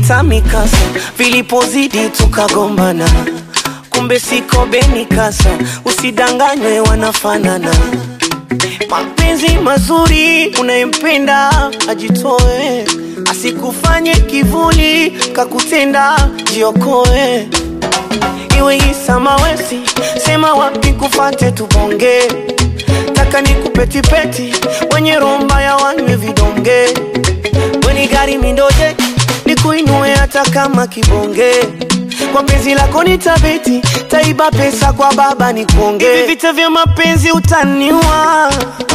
vita mikasa vilipozidi tukagombana kumbe siko beni kasa usidanganywe wanafanana mapenzi mazuri unayempenda ajitoe asikufanye kivuli kakutenda jiokoe iwe isamawesi sema wapi kufate tubonge taka ni kupetipeti wenye romba ya wanywe vidonge weni gari mindoje nikuinue hata kama kibonge kwa penzi lako nitabeti taiba pesa kwa baba ni kuonge hivi vita vya mapenzi utaniwa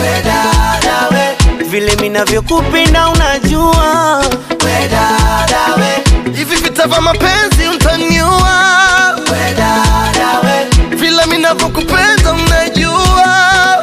vile minavyokupenda unajua hivi vita vya mapenzi utaniua vile minavyokupenda unajua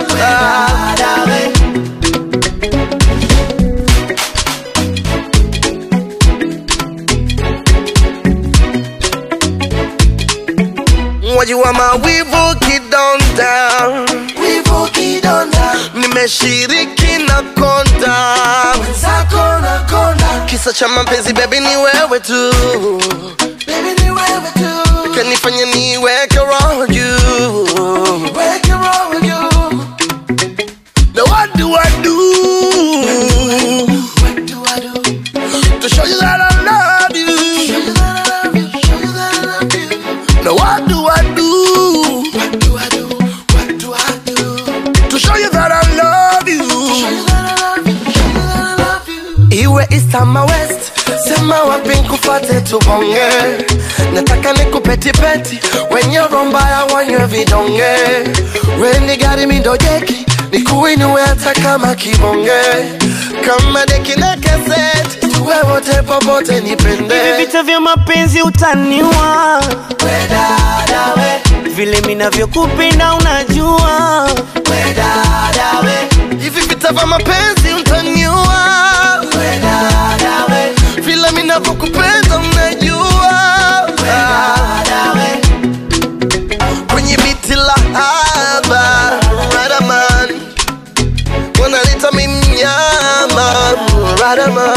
wajua mawivu kidonda wivu kidonda nimeshiriki na konda zako na konda kisa cha mapenzi bebi ni wewe tu baby ni wewe tu kanifanya niweke roho juu weke roho you Now what do I do what do I do to show you that I love you? show you that I love you show you that I love you Now what do I do what do I do what do I do to show you that I love you? show you that I love you show you that I love you Iwe east ama west, sema wapi nkufate tubonge. Nataka nikupetipeti, wenye romba ya wanywe vidonge. Weni gari mindojeki, nikuinue hata kama kibonge. Kama deki na cassette, tuwe wote popote hivi nipende. vita vya mapenzi utaniwa vile minavyokupenda unajua Hivi vita vya mapenzi utaniua, vile minavyokupenda unajua. kwenye biti la haba Radaman wanalita mimnyama Radaman